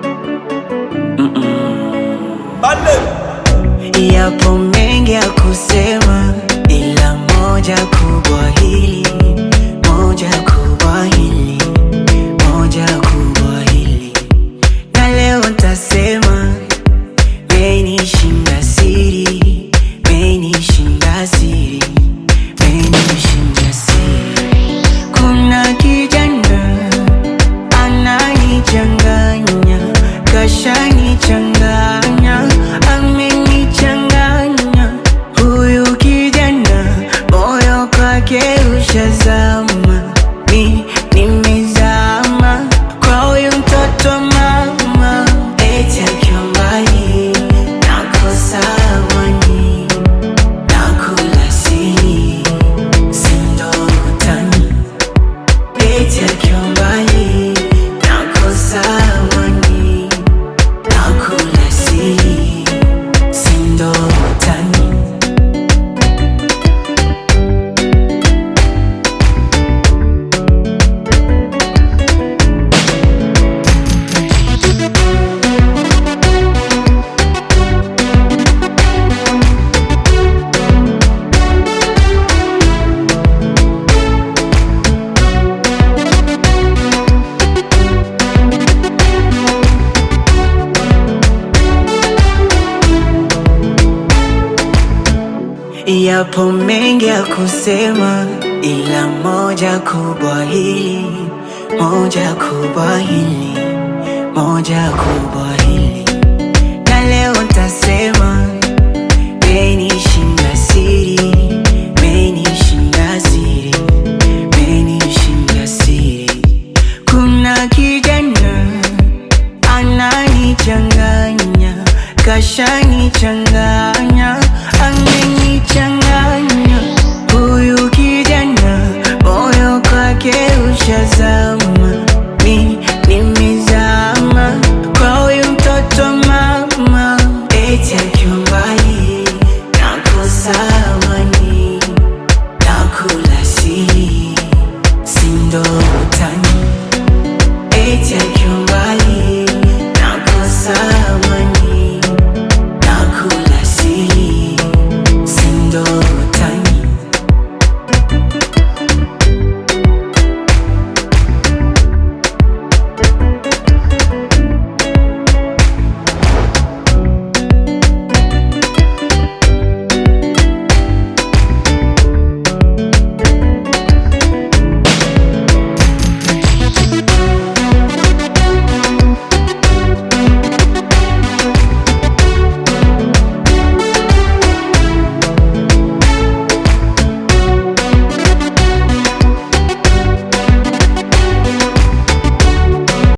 Yapo mengi ya kusema, ila moja kubwa hili, moja kubwa hili, moja kubwa hili, na leo ntasema, menishinda siri, menishinda siri, menishinda siri. Kuna kijana ananichanganya, kashanichanganya, amenichanganya. Huyu kijana moyo kwake ushazama, mi nimezama kwa huyu mtoto wa mama, eti akiwa mbali nakosa amani, nakula siri, si ndo utani Eti akiwa mbali nakosa amani, nakula siri, si ndo utani. Yapo mengi ya kusema, ila moja kubwa hili, moja kubwa hili, moja kubwa hili, na leo ntasema, menishinda siri, menishinda siri, menishinda siri. Kuna kijana ananichanganya, kashanichanganya, ame